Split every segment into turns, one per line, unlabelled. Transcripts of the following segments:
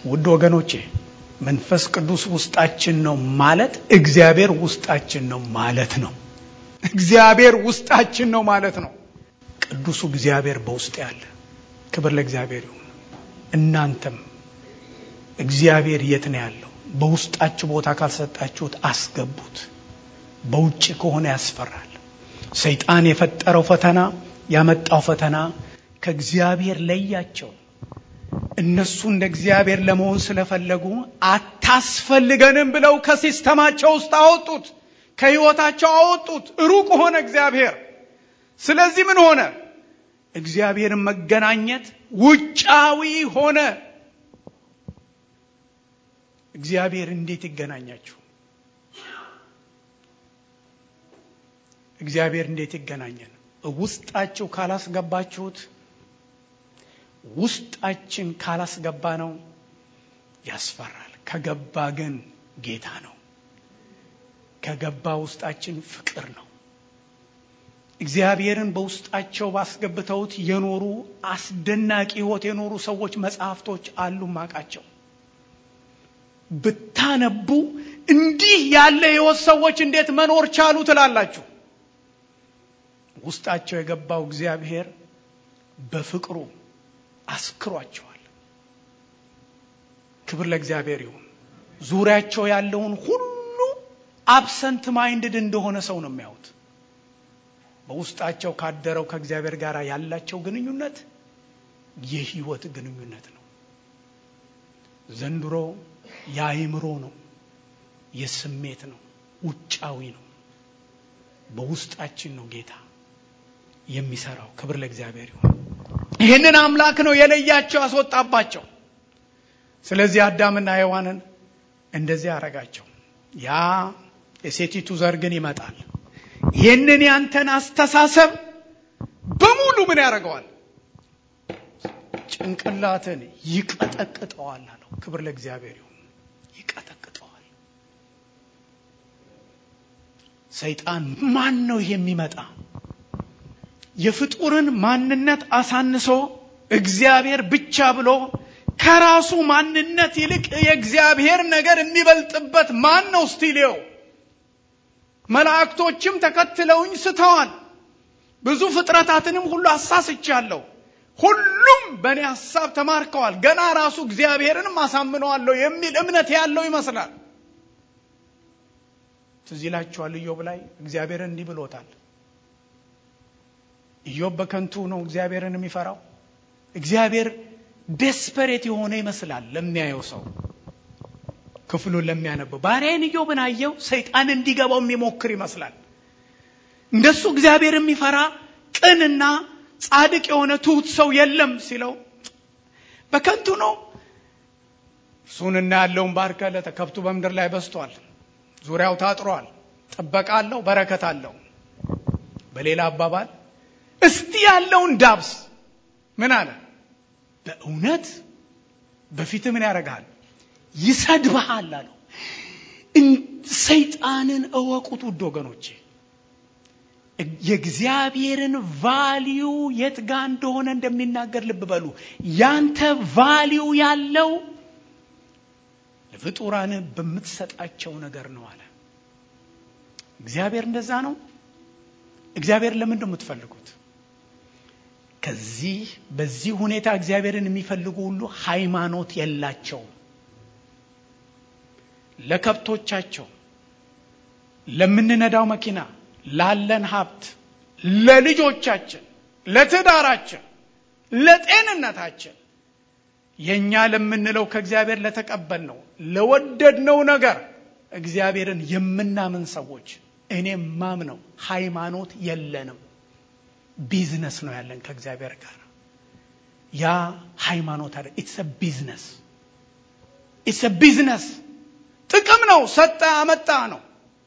ውድ ወገኖቼ መንፈስ ቅዱስ ውስጣችን ነው ማለት እግዚአብሔር ውስጣችን ነው ማለት ነው። እግዚአብሔር ውስጣችን ነው ማለት ነው። ቅዱሱ እግዚአብሔር በውስጥ ያለ ክብር ለእግዚአብሔር ይሁን። እናንተም እግዚአብሔር የት ነው ያለው? በውስጣችሁ ቦታ ካልሰጣችሁት አስገቡት። በውጭ ከሆነ ያስፈራል። ሰይጣን የፈጠረው ፈተና ያመጣው ፈተና ከእግዚአብሔር ለያቸው። እነሱ እንደ እግዚአብሔር ለመሆን ስለፈለጉ አታስፈልገንም ብለው ከሲስተማቸው ውስጥ አወጡት፣ ከህይወታቸው አወጡት። ሩቅ ሆነ እግዚአብሔር። ስለዚህ ምን ሆነ? እግዚአብሔርን መገናኘት ውጫዊ ሆነ። እግዚአብሔር እንዴት ይገናኛችሁ? እግዚአብሔር እንዴት ይገናኘን? ውስጣችሁ ካላስገባችሁት ውስጣችን ካላስገባ ነው ያስፈራል። ከገባ ግን ጌታ ነው። ከገባ ውስጣችን ፍቅር ነው። እግዚአብሔርን በውስጣቸው ባስገብተውት የኖሩ አስደናቂ ሕይወት የኖሩ ሰዎች መጽሐፍቶች አሉ ማቃቸው ብታነቡ እንዲህ ያለ ሕይወት ሰዎች እንዴት መኖር ቻሉ ትላላችሁ። ውስጣቸው የገባው እግዚአብሔር በፍቅሩ አስክሯቸዋል። ክብር ለእግዚአብሔር ይሁን። ዙሪያቸው ያለውን ሁሉ አብሰንት ማይንድድ እንደሆነ ሰው ነው የሚያዩት። በውስጣቸው ካደረው ከእግዚአብሔር ጋር ያላቸው ግንኙነት የህይወት ግንኙነት ነው። ዘንድሮ የአይምሮ ነው፣ የስሜት ነው፣ ውጫዊ ነው። በውስጣችን ነው ጌታ የሚሰራው። ክብር ለእግዚአብሔር ይሁን። ይህንን አምላክ ነው የለያቸው ያስወጣባቸው። ስለዚህ አዳምና ሔዋንን እንደዚህ ያደረጋቸው። ያ የሴቲቱ ዘር ግን ይመጣል። ይህንን ያንተን አስተሳሰብ በሙሉ ምን ያደርገዋል? ጭንቅላትን ይቀጠቅጠዋል አለው። ክብር ለእግዚአብሔር ይሁን። ይቀጠቅጠዋል። ሰይጣን ማን ነው ይሄ የሚመጣ የፍጡርን ማንነት አሳንሶ እግዚአብሔር ብቻ ብሎ ከራሱ ማንነት ይልቅ የእግዚአብሔር ነገር የሚበልጥበት ማን ነው? ስቲሊዮ መላእክቶችም ተከትለውኝ ስተዋል። ብዙ ፍጥረታትንም ሁሉ አሳስቻለሁ። ሁሉም በእኔ ሐሳብ ተማርከዋል። ገና ራሱ እግዚአብሔርንም አሳምነዋለሁ የሚል እምነት ያለው ይመስላል። ትዝ ይላችኋል ኢዮብ ላይ እግዚአብሔርን እንዲህ ብሎታል። ኢዮብ በከንቱ ነው እግዚአብሔርን የሚፈራው። እግዚአብሔር ዴስፐሬት የሆነ ይመስላል ለሚያየው ሰው ክፍሉን ለሚያነበው ባሪያዬን ኢዮብን አየው። ሰይጣን እንዲገባው የሚሞክር ይመስላል። እንደሱ እግዚአብሔር የሚፈራ ቅንና ጻድቅ የሆነ ትሁት ሰው የለም ሲለው በከንቱ ነው። እርሱንና ያለውን ባርከለት። ከብቱ በምድር ላይ በዝቷል፣ ዙሪያው ታጥሯል፣ ጥበቃ አለው፣ በረከት አለው። በሌላ አባባል እስቲ ያለውን ዳብስ ምን አለ? በእውነት በፊት ምን ያደርግሃል? ይሰድብሃል አለው። ሰይጣንን እወቁት ውድ ወገኖቼ። የእግዚአብሔርን ቫሊዩ የት ጋ እንደሆነ እንደሚናገር ልብ በሉ። ያንተ ቫሊዩ ያለው ለፍጡራን በምትሰጣቸው ነገር ነው አለ። እግዚአብሔር እንደዛ ነው። እግዚአብሔር ለምን ነው የምትፈልጉት? ከዚህ በዚህ ሁኔታ እግዚአብሔርን የሚፈልጉ ሁሉ ሃይማኖት የላቸውም። ለከብቶቻቸው፣ ለምንነዳው መኪና፣ ላለን ሀብት፣ ለልጆቻችን፣ ለትዳራችን፣ ለጤንነታችን የእኛ ለምንለው ከእግዚአብሔር ለተቀበልነው ለወደድነው ነገር እግዚአብሔርን የምናምን ሰዎች እኔ ማምነው ሃይማኖት የለንም። ቢዝነስ ነው ያለን ከእግዚአብሔር ጋር። ያ ሃይማኖት አለ። ኢትስ ቢዝነስ ኢትስ ቢዝነስ ጥቅም ነው። ሰጠ አመጣ ነው።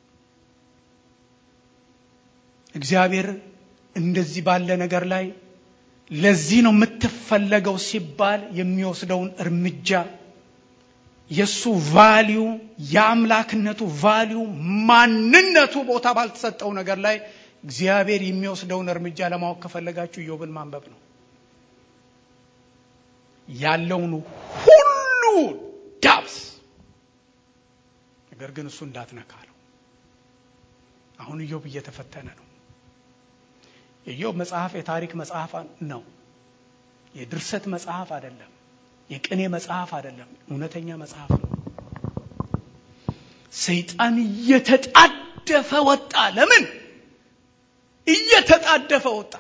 እግዚአብሔር እንደዚህ ባለ ነገር ላይ ለዚህ ነው የምትፈለገው ሲባል የሚወስደውን እርምጃ የእሱ ቫሊዩ የአምላክነቱ ቫሊዩ ማንነቱ ቦታ ባልተሰጠው ነገር ላይ እግዚአብሔር የሚወስደውን እርምጃ ለማወቅ ከፈለጋችሁ ኢዮብን ማንበብ ነው። ያለውን ሁሉ ዳብስ ነገር ግን እሱ እንዳትነካለው። አሁን ኢዮብ እየተፈተነ ነው። የኢዮብ መጽሐፍ የታሪክ መጽሐፍ ነው። የድርሰት መጽሐፍ አይደለም። የቅኔ መጽሐፍ አይደለም። እውነተኛ መጽሐፍ ነው። ሰይጣን እየተጣደፈ ወጣ። ለምን እየተጣደፈ ወጣ?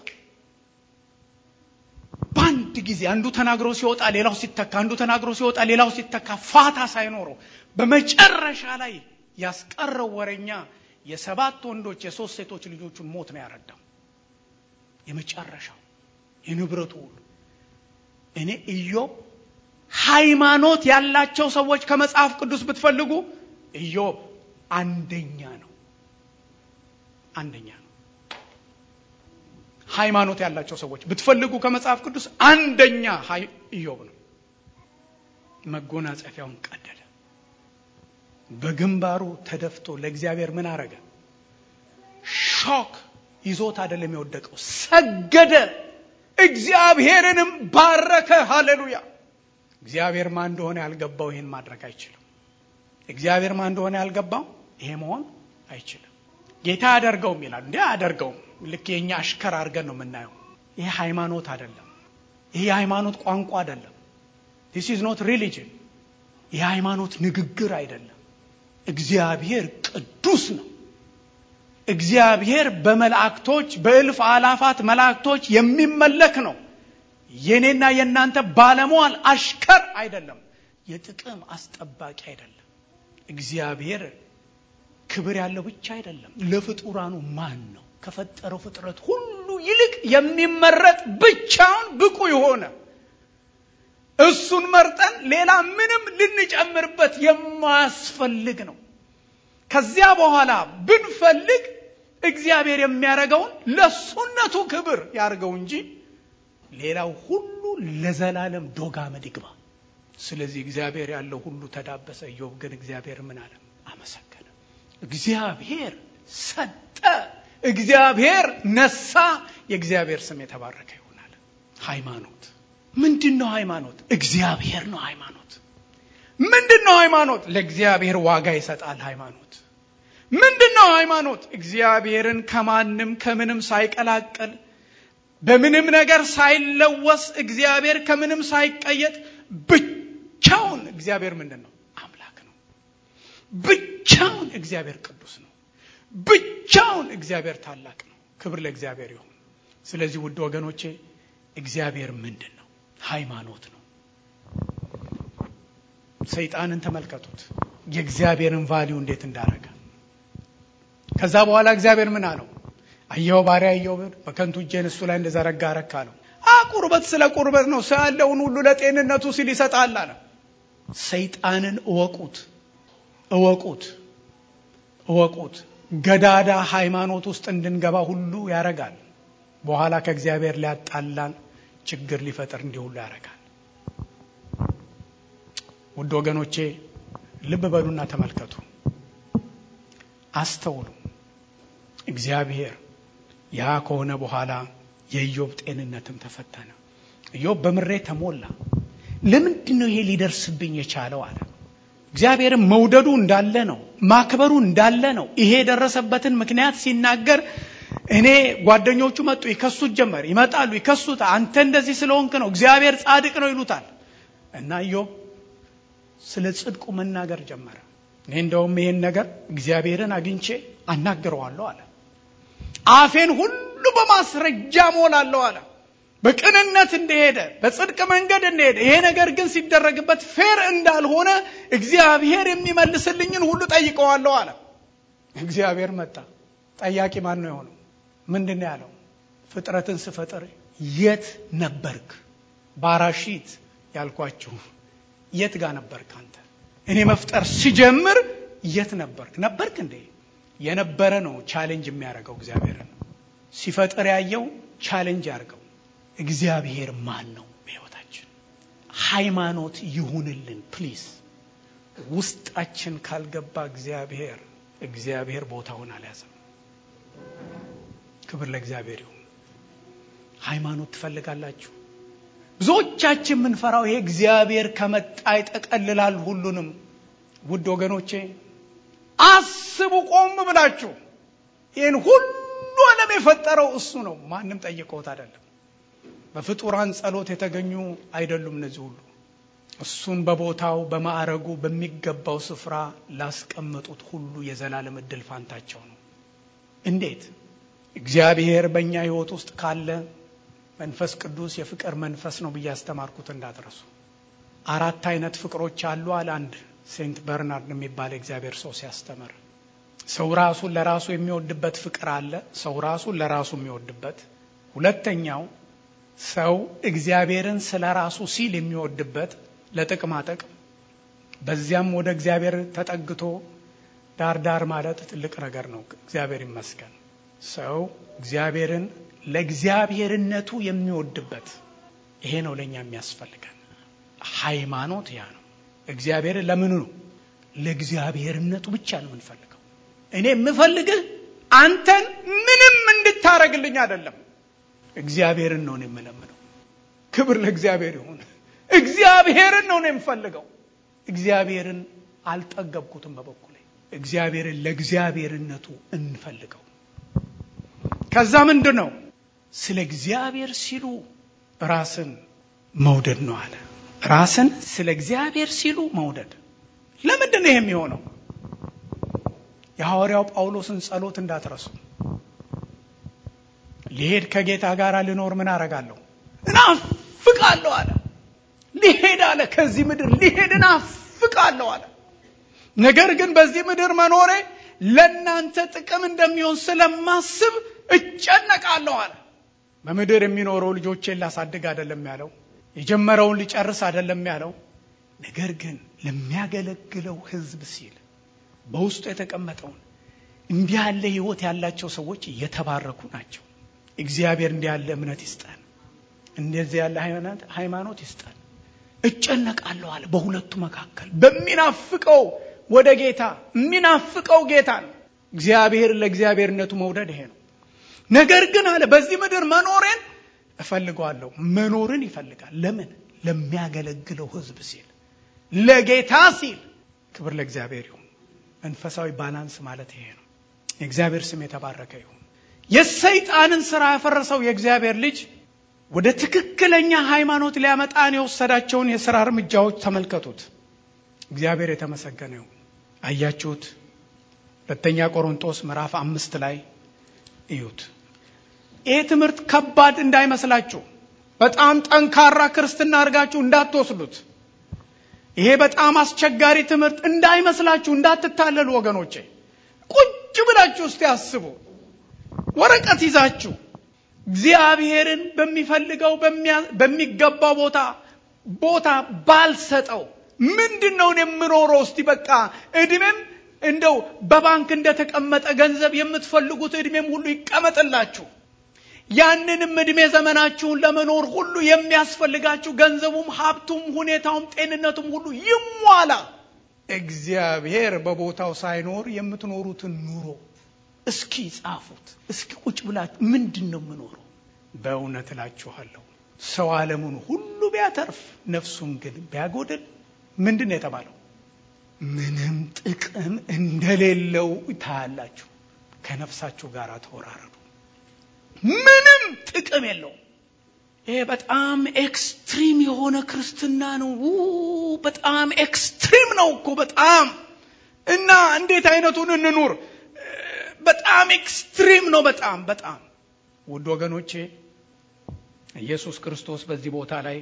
በአንድ ጊዜ አንዱ ተናግሮ ሲወጣ ሌላው ሲተካ፣ አንዱ ተናግሮ ሲወጣ ሌላው ሲተካ፣ ፋታ ሳይኖረው በመጨረሻ ላይ ያስቀረው ወረኛ የሰባት ወንዶች የሶስት ሴቶች ልጆቹን ሞት ነው ያረዳው። የመጨረሻው የንብረቱ ሁሉ እኔ ኢዮብ ሃይማኖት ያላቸው ሰዎች ከመጽሐፍ ቅዱስ ብትፈልጉ ኢዮብ አንደኛ ነው። አንደኛ ነው። ሃይማኖት ያላቸው ሰዎች ብትፈልጉ ከመጽሐፍ ቅዱስ አንደኛ ኢዮብ ነው። መጎናጸፊያውን ቀደደ። በግንባሩ ተደፍቶ ለእግዚአብሔር ምን አረገ? ሾክ ይዞት አይደለም የወደቀው፣ ሰገደ። እግዚአብሔርንም ባረከ። ሃሌሉያ! እግዚአብሔር ማን እንደሆነ ያልገባው ይህን ማድረግ አይችልም። እግዚአብሔር ማን እንደሆነ ያልገባው ይሄ መሆን አይችልም። ጌታ አያደርገውም ይላል። እንዲ አያደርገውም። ልክ የእኛ አሽከር አድርገን ነው የምናየው። ይሄ ሃይማኖት አይደለም። ይሄ የሃይማኖት ቋንቋ አይደለም። ዲስ ኢዝ ኖት ሪሊጅን። የሃይማኖት ንግግር አይደለም። እግዚአብሔር ቅዱስ ነው። እግዚአብሔር በመላእክቶች በእልፍ አላፋት መላእክቶች የሚመለክ ነው። የኔና የእናንተ ባለሟል አሽከር አይደለም። የጥቅም አስጠባቂ አይደለም። እግዚአብሔር ክብር ያለው ብቻ አይደለም። ለፍጡራኑ ማን ነው ከፈጠረው ፍጥረት ሁሉ ይልቅ የሚመረጥ ብቻውን ብቁ የሆነ እሱን መርጠን ሌላ ምንም ልንጨምርበት የማያስፈልግ ነው። ከዚያ በኋላ ብንፈልግ እግዚአብሔር የሚያደርገውን ለሱነቱ ክብር ያርገው እንጂ ሌላው ሁሉ ለዘላለም ዶግ አመድ ይግባ። ስለዚህ እግዚአብሔር ያለው ሁሉ ተዳበሰ። ኢዮብ ግን እግዚአብሔር ምን አለ? አመሰገነ። እግዚአብሔር ሰጠ፣ እግዚአብሔር ነሳ። የእግዚአብሔር ስም የተባረከ ይሆናል። ሃይማኖት ምንድን ነው? ሃይማኖት እግዚአብሔር ነው። ሃይማኖት ምንድን ነው? ሃይማኖት ለእግዚአብሔር ዋጋ ይሰጣል። ሃይማኖት ምንድን ነው? ሃይማኖት እግዚአብሔርን ከማንም ከምንም ሳይቀላቀል በምንም ነገር ሳይለወስ እግዚአብሔር ከምንም ሳይቀየጥ ብቻውን እግዚአብሔር ምንድን ነው? አምላክ ነው። ብቻውን እግዚአብሔር ቅዱስ ነው። ብቻውን እግዚአብሔር ታላቅ ነው። ክብር ለእግዚአብሔር ይሁን። ስለዚህ ውድ ወገኖቼ እግዚአብሔር ምንድን ነው? ሃይማኖት ነው። ሰይጣንን ተመልከቱት፣ የእግዚአብሔርን ቫሊዩ እንዴት እንዳረገ። ከዛ በኋላ እግዚአብሔር ምን አለው? አየኸው ባሪያ ኢዮብን በከንቱ እጄን እሱ ላይ እንደዘረጋ አረክ አለው። አ ቁርበት ስለ ቁርበት ነው ሰው ያለውን ሁሉ ለጤንነቱ ሲል ይሰጣል አለ። ሰይጣንን እወቁት፣ እወቁት፣ እወቁት። ገዳዳ ሃይማኖት ውስጥ እንድንገባ ሁሉ ያረጋል። በኋላ ከእግዚአብሔር ሊያጣላን ችግር ሊፈጥር እንዲህ ሁሉ ያረጋል። ውድ ወገኖቼ ልብ በሉና ተመልከቱ፣ አስተውሉ። እግዚአብሔር ያ ከሆነ በኋላ የኢዮብ ጤንነትም ተፈተነ። ኢዮብ በምሬት ተሞላ። ለምንድን ነው ይሄ ሊደርስብኝ የቻለው አለ። እግዚአብሔርም መውደዱ እንዳለ ነው፣ ማክበሩ እንዳለ ነው። ይሄ የደረሰበትን ምክንያት ሲናገር እኔ ጓደኞቹ መጡ፣ ይከሱት ጀመር። ይመጣሉ፣ ይከሱት። አንተ እንደዚህ ስለሆንክ ነው፣ እግዚአብሔር ጻድቅ ነው ይሉታል። እና ኢዮብ ስለ ጽድቁ መናገር ጀመረ። እኔ እንደውም ይሄን ነገር እግዚአብሔርን አግኝቼ አናግረዋለሁ አለ። አፌን ሁሉ በማስረጃ ሞላለሁ አለ። በቅንነት እንደሄደ በጽድቅ መንገድ እንደሄደ ይሄ ነገር ግን ሲደረግበት ፌር እንዳልሆነ እግዚአብሔር የሚመልስልኝን ሁሉ ጠይቀዋለሁ አለ። እግዚአብሔር መጣ። ጠያቂ ማን ነው የሆነው? ምንድን ነው ያለው? ፍጥረትን ስፈጥር የት ነበርክ? ባራሺት ያልኳችሁ የት ጋር ነበርክ አንተ? እኔ መፍጠር ሲጀምር የት ነበርክ? ነበርክ እንዴ? የነበረ ነው ቻሌንጅ የሚያደርገው እግዚአብሔርን ሲፈጥር ያየው ቻሌንጅ ያርገው። እግዚአብሔር ማን ነው በሕይወታችን? ሃይማኖት ይሁንልን ፕሊዝ። ውስጣችን ካልገባ እግዚአብሔር እግዚአብሔር ቦታውን አልያዘም። ክብር ለእግዚአብሔር ይሁን። ሃይማኖት ትፈልጋላችሁ? ብዙዎቻችን የምንፈራው ይሄ እግዚአብሔር ከመጣ ይጠቀልላል ሁሉንም። ውድ ወገኖቼ አስቡ፣ ቆም ብላችሁ ይህን ሁሉ ዓለም የፈጠረው እሱ ነው። ማንም ጠይቀውት አይደለም። በፍጡራን ጸሎት የተገኙ አይደሉም እነዚህ ሁሉ እሱን በቦታው በማዕረጉ በሚገባው ስፍራ ላስቀመጡት ሁሉ የዘላለም እድል ፋንታቸው ነው። እንዴት? እግዚአብሔር በእኛ ሕይወት ውስጥ ካለ መንፈስ ቅዱስ የፍቅር መንፈስ ነው ብዬ ያስተማርኩት እንዳትረሱ። አራት አይነት ፍቅሮች አሉ አለ አንድ ሴንት በርናርድ የሚባል እግዚአብሔር ሰው ሲያስተምር። ሰው ራሱን ለራሱ የሚወድበት ፍቅር አለ። ሰው ራሱን ለራሱ የሚወድበት። ሁለተኛው ሰው እግዚአብሔርን ስለ ራሱ ሲል የሚወድበት ለጥቅማ ጥቅም፣ በዚያም ወደ እግዚአብሔር ተጠግቶ ዳር ዳር ማለት ትልቅ ነገር ነው። እግዚአብሔር ይመስገን። ሰው እግዚአብሔርን ለእግዚአብሔርነቱ የሚወድበት ይሄ ነው ለእኛ የሚያስፈልገን ሃይማኖት። ያ ነው እግዚአብሔርን ለምኑ ነው? ለእግዚአብሔርነቱ ብቻ ነው የምንፈልገው። እኔ የምፈልግህ አንተን ምንም እንድታረግልኝ አይደለም፣ እግዚአብሔርን ነው የምለምነው። ክብር ለእግዚአብሔር ይሁን። እግዚአብሔርን ነው የምፈልገው። እግዚአብሔርን አልጠገብኩትም በበኩሌ። እግዚአብሔርን ለእግዚአብሔርነቱ እንፈልገው። ከዛ ምንድን ነው ስለ እግዚአብሔር ሲሉ ራስን መውደድ ነው አለ። ራስን ስለ እግዚአብሔር ሲሉ መውደድ። ለምንድን ነው ይሄ የሚሆነው? የሐዋርያው ጳውሎስን ጸሎት እንዳትረሱ። ሊሄድ ከጌታ ጋር ልኖር ምን አረጋለሁ? እናፍቃለሁ አለ። ሊሄድ አለ ከዚህ ምድር ሊሄድ እናፍቃለሁ አለ። ነገር ግን በዚህ ምድር መኖሬ ለእናንተ ጥቅም እንደሚሆን ስለማስብ እጨነቃለሁ አለ። በምድር የሚኖረው ልጆቼን ላሳድግ አይደለም ያለው፣ የጀመረውን ሊጨርስ አይደለም ያለው። ነገር ግን ለሚያገለግለው ሕዝብ ሲል በውስጡ የተቀመጠውን እንዲህ ያለ ሕይወት ያላቸው ሰዎች እየተባረኩ ናቸው። እግዚአብሔር እንዲህ ያለ እምነት ይስጠን፣ እንደዚህ ያለ ሃይማኖት ይስጠን። እጨነቃለሁ አለ። በሁለቱ መካከል በሚናፍቀው ወደ ጌታ የሚናፍቀው ጌታ ነው። እግዚአብሔር ለእግዚአብሔርነቱ መውደድ ይሄ ነው። ነገር ግን አለ በዚህ ምድር መኖሬን እፈልገዋለሁ። መኖርን ይፈልጋል። ለምን? ለሚያገለግለው ሕዝብ ሲል ለጌታ ሲል። ክብር ለእግዚአብሔር ይሁን። መንፈሳዊ ባላንስ ማለት ይሄ ነው። የእግዚአብሔር ስም የተባረከ ይሁን። የሰይጣንን ስራ ያፈረሰው የእግዚአብሔር ልጅ ወደ ትክክለኛ ሃይማኖት ሊያመጣን የወሰዳቸውን የስራ እርምጃዎች ተመልከቱት። እግዚአብሔር የተመሰገነ ይሁን። አያችሁት? ሁለተኛ ቆሮንቶስ ምዕራፍ አምስት ላይ እዩት። ይህ ትምህርት ከባድ እንዳይመስላችሁ፣ በጣም ጠንካራ ክርስትና አድርጋችሁ እንዳትወስዱት። ይሄ በጣም አስቸጋሪ ትምህርት እንዳይመስላችሁ፣ እንዳትታለሉ ወገኖቼ። ቁጭ ብላችሁ እስቲ አስቡ። ወረቀት ይዛችሁ እግዚአብሔርን በሚፈልገው በሚገባው ቦታ ቦታ ባልሰጠው ምንድን ነው የምኖረው? እስቲ በቃ እድሜም እንደው በባንክ እንደተቀመጠ ገንዘብ የምትፈልጉት እድሜም ሁሉ ይቀመጥላችሁ። ያንንም እድሜ ዘመናችሁን ለመኖር ሁሉ የሚያስፈልጋችሁ ገንዘቡም፣ ሀብቱም፣ ሁኔታውም፣ ጤንነቱም ሁሉ ይሟላ። እግዚአብሔር በቦታው ሳይኖር የምትኖሩትን ኑሮ እስኪ ጻፉት። እስኪ ቁጭ ብላችሁ ምንድን ነው የምኖረው? በእውነት እላችኋለሁ ሰው ዓለሙን ሁሉ ቢያተርፍ ነፍሱን ግን ቢያጎድል ምንድን ነው የተባለው? ምንም ጥቅም እንደሌለው ታያላችሁ። ከነፍሳችሁ ጋር ተወራረዱ። ምንም ጥቅም የለውም። ይሄ በጣም ኤክስትሪም የሆነ ክርስትና ነው። በጣም ኤክስትሪም ነው እኮ በጣም እና እንዴት አይነቱን እንኑር? በጣም ኤክስትሪም ነው። በጣም በጣም ውድ ወገኖቼ ኢየሱስ ክርስቶስ በዚህ ቦታ ላይ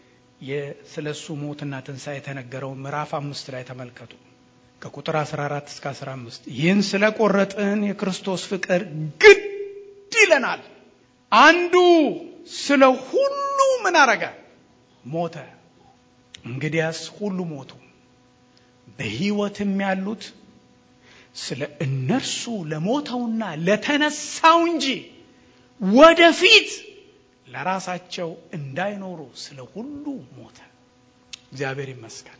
ስለ እሱ ሞትና ትንሣኤ የተነገረውን ምዕራፍ አምስት ላይ ተመልከቱ ከቁጥር 14 እስከ 15 ይህን ስለ ቆረጥን የክርስቶስ ፍቅር ግድ ይለናል። አንዱ ስለ ሁሉ ምን አረገ? ሞተ። እንግዲያስ ሁሉ ሞቱ። በሕይወትም ያሉት ስለ እነርሱ ለሞተውና ለተነሳው እንጂ ወደፊት ለራሳቸው እንዳይኖሩ ስለ ሁሉ ሞተ። እግዚአብሔር ይመስገን።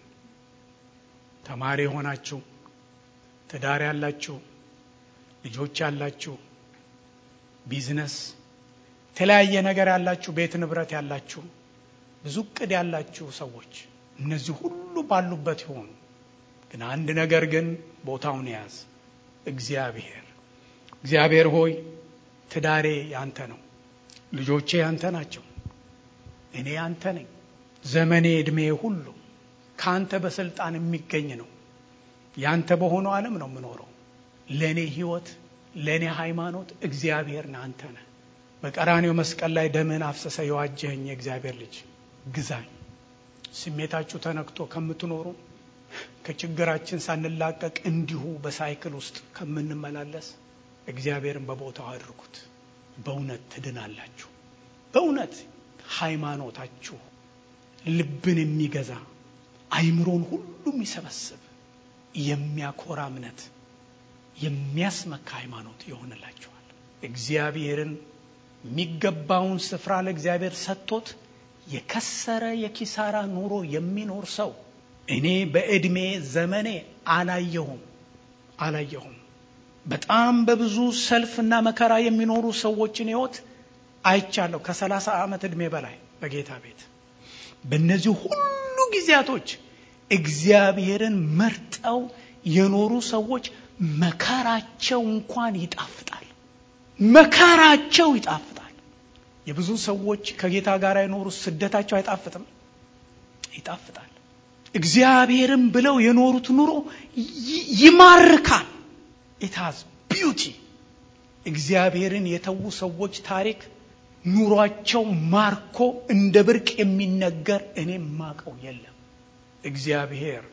ተማሪ የሆናችሁ ትዳር ያላችሁ ልጆች ያላችሁ ቢዝነስ የተለያየ ነገር ያላችሁ ቤት ንብረት ያላችሁ ብዙ እቅድ ያላችሁ ሰዎች እነዚህ ሁሉ ባሉበት ይሆኑ። ግን አንድ ነገር ግን ቦታውን ያዝ፣ እግዚአብሔር። እግዚአብሔር ሆይ ትዳሬ ያንተ ነው፣ ልጆቼ ያንተ ናቸው፣ እኔ ያንተ ነኝ። ዘመኔ ዕድሜ ሁሉ ከአንተ በስልጣን የሚገኝ ነው። ያንተ በሆነው ዓለም ነው የምኖረው። ለእኔ ሕይወት ለእኔ ሃይማኖት እግዚአብሔር ነህ፣ አንተ ነህ። በቀራኔው መስቀል ላይ ደምህን አፍሰሰ የዋጀኸኝ የእግዚአብሔር ልጅ ግዛኝ። ስሜታችሁ ተነክቶ ከምትኖሩ ከችግራችን ሳንላቀቅ እንዲሁ በሳይክል ውስጥ ከምንመላለስ እግዚአብሔርን በቦታው አድርጉት። በእውነት ትድናላችሁ። በእውነት ሃይማኖታችሁ ልብን የሚገዛ አይምሮን ሁሉ የሚሰበስብ የሚያኮራ እምነት የሚያስመካ ሃይማኖት ይሆንላችኋል። እግዚአብሔርን የሚገባውን ስፍራ ለእግዚአብሔር ሰጥቶት የከሰረ የኪሳራ ኑሮ የሚኖር ሰው እኔ በዕድሜ ዘመኔ አላየሁም አላየሁም። በጣም በብዙ ሰልፍና መከራ የሚኖሩ ሰዎችን ሕይወት አይቻለሁ። ከሰላሳ ዓመት ዕድሜ በላይ በጌታ ቤት በእነዚህ ሁሉ ጊዜያቶች እግዚአብሔርን መርጠው የኖሩ ሰዎች መከራቸው እንኳን ይጣፍጣል። መከራቸው ይጣፍጣል። የብዙ ሰዎች ከጌታ ጋር የኖሩት ስደታቸው አይጣፍጥም? ይጣፍጣል። እግዚአብሔርን ብለው የኖሩት ኑሮ ይማርካል። ኢትሃዝ ቢዩቲ። እግዚአብሔርን የተዉ ሰዎች ታሪክ ኑሯቸው ማርኮ እንደ ብርቅ የሚነገር እኔ ማቀው የለም። እግዚአብሔር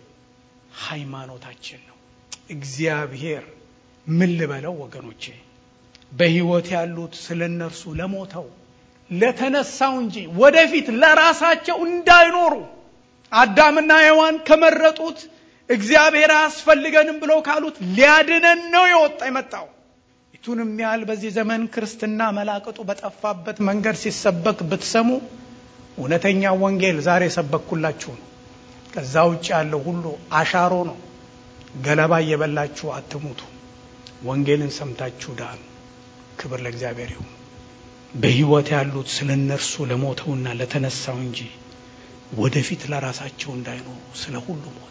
ሃይማኖታችን ነው። እግዚአብሔር ምን ልበለው ወገኖቼ፣ በሕይወት ያሉት ስለ እነርሱ ለሞተው ለተነሳው እንጂ ወደፊት ለራሳቸው እንዳይኖሩ አዳምና ሔዋን ከመረጡት እግዚአብሔር አያስፈልገንም ብለው ካሉት ሊያድነን ነው የወጣ የመጣው። ይቱንም ያህል በዚህ ዘመን ክርስትና መላቅጡ በጠፋበት መንገድ ሲሰበክ ብትሰሙ እውነተኛ ወንጌል ዛሬ የሰበኩላችሁ ነው። ከዛ ውጭ ያለው ሁሉ አሻሮ ነው። ገለባ እየበላችሁ አትሙቱ። ወንጌልን ሰምታችሁ ዳኑ። ክብር ለእግዚአብሔር ይሁን። በሕይወት ያሉት ስለ እነርሱ ለሞተውና ለተነሳው እንጂ ወደፊት ለራሳቸው እንዳይኖሩ ስለ ሁሉ ሞተ።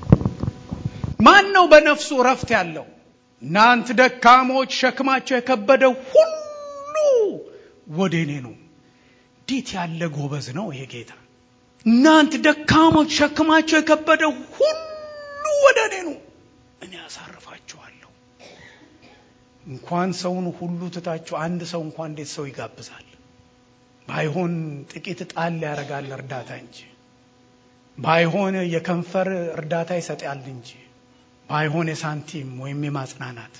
ማን ነው በነፍሱ እረፍት ያለው? እናንት ደካሞች ሸክማቸው የከበደው ሁሉ ወደ እኔ ነው። እንዴት ያለ ጎበዝ ነው ይሄ ጌታ! እናንት ደካሞች ሸክማቸው የከበደው ሁሉ ወደ እኔ ነው፣ እኔ አሳርፋችኋለሁ። እንኳን ሰውን ሁሉ ትታችሁ አንድ ሰው እንኳን እንዴት ሰው ይጋብዛል? ባይሆን ጥቂት ጣል ያደርጋል እርዳታ እንጂ፣ ባይሆን የከንፈር እርዳታ ይሰጣል እንጂ፣ ባይሆን የሳንቲም ወይም የማጽናናት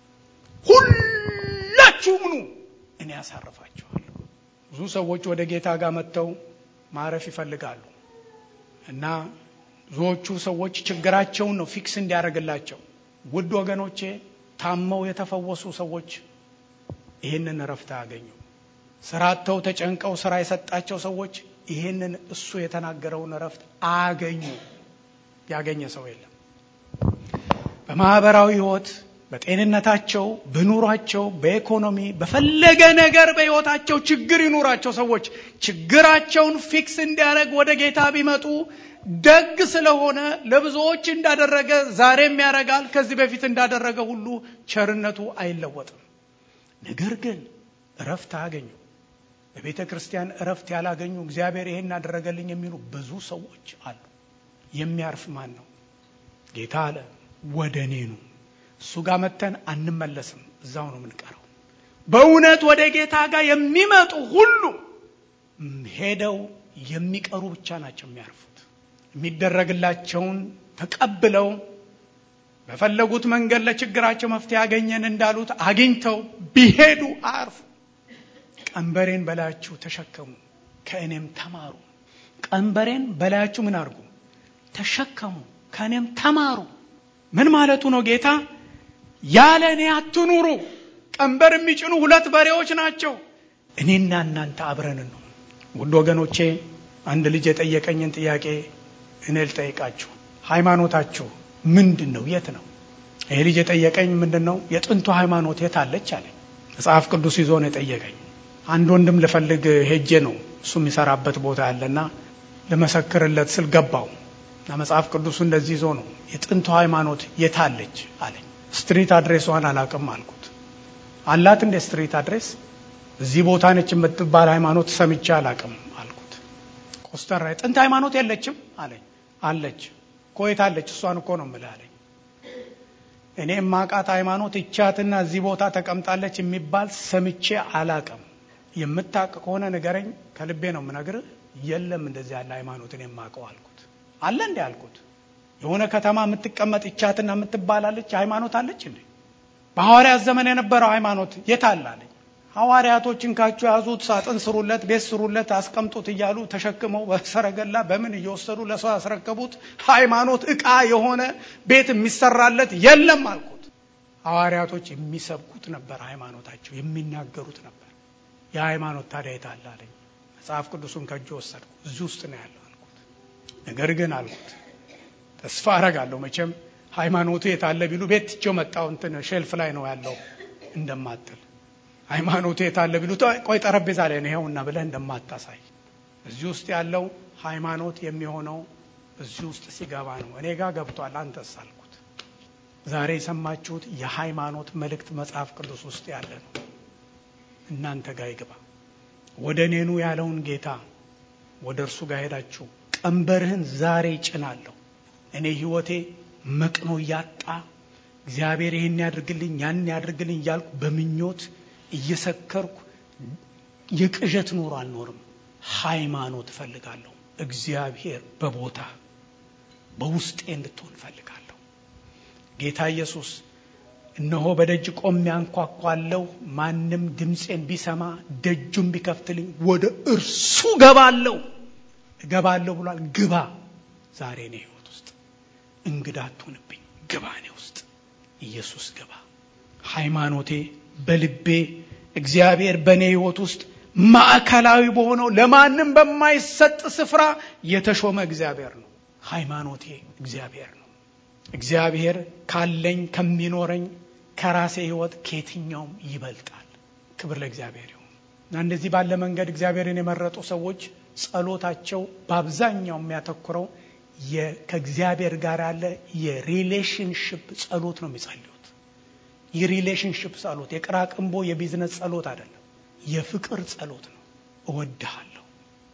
ሁላችሁም ኑ እኔ አሳርፋችኋለሁ። ብዙ ሰዎች ወደ ጌታ ጋር መጥተው ማረፍ ይፈልጋሉ እና ብዙዎቹ ሰዎች ችግራቸውን ነው ፊክስ እንዲያደርግላቸው። ውድ ወገኖቼ ታመው የተፈወሱ ሰዎች ይህንን እረፍት አያገኙ። ስራ አጥተው ተጨንቀው ስራ የሰጣቸው ሰዎች ይህንን እሱ የተናገረውን እረፍት አያገኙ። ያገኘ ሰው የለም። በማህበራዊ ህይወት፣ በጤንነታቸው፣ በኑሯቸው፣ በኢኮኖሚ በፈለገ ነገር በህይወታቸው ችግር ይኑራቸው ሰዎች ችግራቸውን ፊክስ እንዲያደርግ ወደ ጌታ ቢመጡ ደግ ስለሆነ ለብዙዎች እንዳደረገ ዛሬም ያደርጋል። ከዚህ በፊት እንዳደረገ ሁሉ ቸርነቱ አይለወጥም። ነገር ግን እረፍት አያገኙ። በቤተ ክርስቲያን እረፍት ያላገኙ እግዚአብሔር ይሄን አደረገልኝ የሚሉ ብዙ ሰዎች አሉ። የሚያርፍ ማን ነው? ጌታ አለ ወደ እኔ ኑ። እሱ ጋር መተን አንመለስም፣ እዛው ነው የምንቀረው። በእውነት ወደ ጌታ ጋር የሚመጡ ሁሉ ሄደው የሚቀሩ ብቻ ናቸው የሚያርፉት። የሚደረግላቸውን ተቀብለው በፈለጉት መንገድ ለችግራቸው መፍትሄ ያገኘን እንዳሉት አግኝተው ቢሄዱ አያርፉ። ቀንበሬን በላያችሁ ተሸከሙ ከእኔም ተማሩ። ቀንበሬን በላያችሁ ምን አድርጉ? ተሸከሙ ከእኔም ተማሩ። ምን ማለቱ ነው ጌታ? ያለ እኔ አትኑሩ። ቀንበር የሚጭኑ ሁለት በሬዎች ናቸው። እኔና እናንተ አብረን ነው። ውድ ወገኖቼ አንድ ልጅ የጠየቀኝን ጥያቄ እኔ ልጠይቃችሁ። ሃይማኖታችሁ ምንድን ነው? የት ነው? ይሄ ልጅ የጠየቀኝ ምንድን ነው? የጥንቱ ሃይማኖት የት አለች አለኝ። መጽሐፍ ቅዱስ ይዞ ነው የጠየቀኝ። አንድ ወንድም ልፈልግ ሄጄ ነው እሱ የሚሰራበት ቦታ ያለና ልመሰክርለት ስል ገባው እና መጽሐፍ ቅዱሱ እንደዚህ ይዞ ነው የጥንቱ ሃይማኖት የታለች አለኝ። ስትሪት አድሬሷን አላቅም አልኩት። አላት እንደ ስትሪት አድሬስ እዚህ ቦታ ነች የምትባል ሃይማኖት ሰምቼ አላቅም አልኩት። ኮስተራ የጥንት ሃይማኖት የለችም አለኝ። አለች ኮየት አለች? እሷን እኮ ነው የምልህ አለኝ። እኔ የማውቃት ሃይማኖት እቻትና እዚህ ቦታ ተቀምጣለች የሚባል ሰምቼ አላቅም። የምታውቅ ከሆነ ንገረኝ፣ ከልቤ ነው የምነግርህ። የለም እንደዚህ ያለ ሃይማኖትን የማውቀው አልኩት። አለ እንዴ አልኩት። የሆነ ከተማ የምትቀመጥ እቻትና የምትባላለች ሃይማኖት አለች እንዴ? በሐዋርያት ዘመን የነበረው ሃይማኖት የት አለ አለኝ። ሐዋርያቶችን ካችሁ ያዙት፣ ሳጥን ስሩለት፣ ቤት ስሩለት፣ አስቀምጡት እያሉ ተሸክመው በሰረገላ በምን እየወሰዱ ለሰው ያስረከቡት ሃይማኖት ዕቃ የሆነ ቤት የሚሰራለት የለም አልኩት። ሐዋርያቶች የሚሰብኩት ነበር፣ ሃይማኖታቸው የሚናገሩት ነበር። የሃይማኖት ታዲያ የት አለ አለኝ። መጽሐፍ ቅዱሱን ከእጅ ወሰድኩ። እዚህ ውስጥ ነው ያለው አልኩት። ነገር ግን አልኩት ተስፋ አረጋለሁ መቼም ሃይማኖቱ የታለ ቢሉ ቤት ትቼው መጣሁ እንትን ሼልፍ ላይ ነው ያለው እንደማትል ሃይማኖቱ የታለ ቢሉ ቆይ ጠረጴዛ ላይ ነው ይኸውና ብለህ እንደማታሳይ እዚህ ውስጥ ያለው ሃይማኖት የሚሆነው እዚህ ውስጥ ሲገባ ነው። እኔ ጋር ገብቷል። አንተስ አልኩት። ዛሬ የሰማችሁት የሃይማኖት መልእክት መጽሐፍ ቅዱስ ውስጥ ያለ ነው። እናንተ ጋር ይግባ። ወደ እኔኑ ያለውን ጌታ ወደ እርሱ ጋር ሄዳችሁ ቀንበርህን ዛሬ ጭናለሁ። እኔ ህይወቴ መቅኖ እያጣ እግዚአብሔር ይህን ያድርግልኝ ያን ያድርግልኝ እያልኩ በምኞት እየሰከርኩ የቅዠት ኑሮ አልኖርም። ሃይማኖት እፈልጋለሁ። እግዚአብሔር በቦታ በውስጤ እንድትሆን እፈልጋለሁ። ጌታ ኢየሱስ እነሆ በደጅ ቆሜ አንኳኳለሁ፣ ማንም ድምፄን ቢሰማ ደጁን ቢከፍትልኝ ወደ እርሱ ገባለሁ እገባለሁ ብሏል። ግባ ዛሬ እኔ ህይወት ውስጥ እንግዳ አትሆንብኝ። ግባ እኔ ውስጥ ኢየሱስ ግባ። ሃይማኖቴ በልቤ እግዚአብሔር በእኔ ህይወት ውስጥ ማዕከላዊ በሆነው ለማንም በማይሰጥ ስፍራ የተሾመ እግዚአብሔር ነው። ሃይማኖቴ እግዚአብሔር ነው። እግዚአብሔር ካለኝ ከሚኖረኝ ከራሴ ህይወት ከየትኛውም ይበልጣል። ክብር ለእግዚአብሔር ይሁን እና እንደዚህ ባለ መንገድ እግዚአብሔርን የመረጡ ሰዎች ጸሎታቸው በአብዛኛው የሚያተኩረው ከእግዚአብሔር ጋር ያለ የሪሌሽንሽፕ ጸሎት ነው የሚጸልዩት። የሪሌሽንሽፕ ጸሎት የቅራቅንቦ የቢዝነስ ጸሎት አይደለም፣ የፍቅር ጸሎት ነው። እወድሃለሁ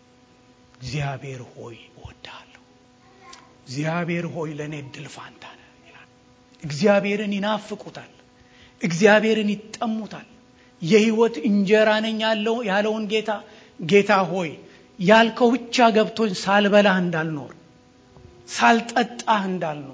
እግዚአብሔር ሆይ እወድሃለሁ። እግዚአብሔር ሆይ ለእኔ እድል ፋንታ ነህ ይላል። እግዚአብሔርን ይናፍቁታል። እግዚአብሔርን ይጠሙታል። የህይወት እንጀራ ነኝ ያለው ያለውን ጌታ ጌታ ሆይ ያልከው ብቻ ገብቶኝ ሳልበላህ እንዳልኖር ሳልጠጣህ እንዳልኖር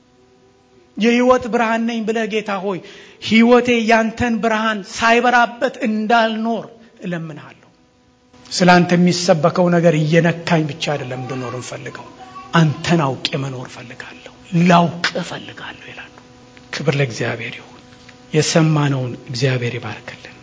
የህይወት ብርሃን ነኝ ብለህ ጌታ ሆይ ህይወቴ ያንተን ብርሃን ሳይበራበት እንዳልኖር እለምንሃለሁ። ስለ አንተ የሚሰበከው ነገር እየነካኝ ብቻ አይደለም እንድኖር እንፈልገው፣ አንተን አውቄ መኖር እፈልጋለሁ፣ ላውቅ እፈልጋለሁ ይላሉ። ክብር ለእግዚአብሔር ይሁን። የሰማነውን እግዚአብሔር ይባርክልን።